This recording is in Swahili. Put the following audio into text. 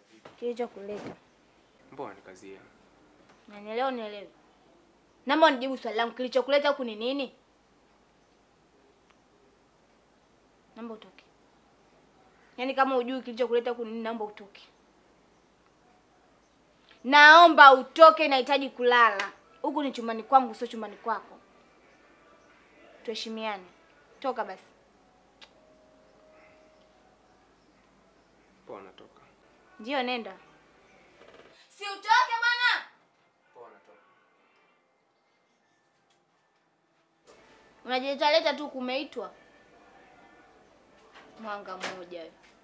Kilichokuleta. Mbona nikazia? Nanielewa nielewe. Naomba unijibu swali langu kilichokuleta huku ni nini? Naomba utoke. Yaani kama hujui kilichokuleta huku ni nini, naomba utoke. Naomba utoke, nahitaji kulala. Huku ni chumbani kwangu, sio chumbani kwako. Tuheshimiane. Toka basi. Poa, natoka. Ndio, nenda. Si utoke bwana. Poa, natoka. Unajileta leta tu kumeitwa. Mwanga mmoja wewe.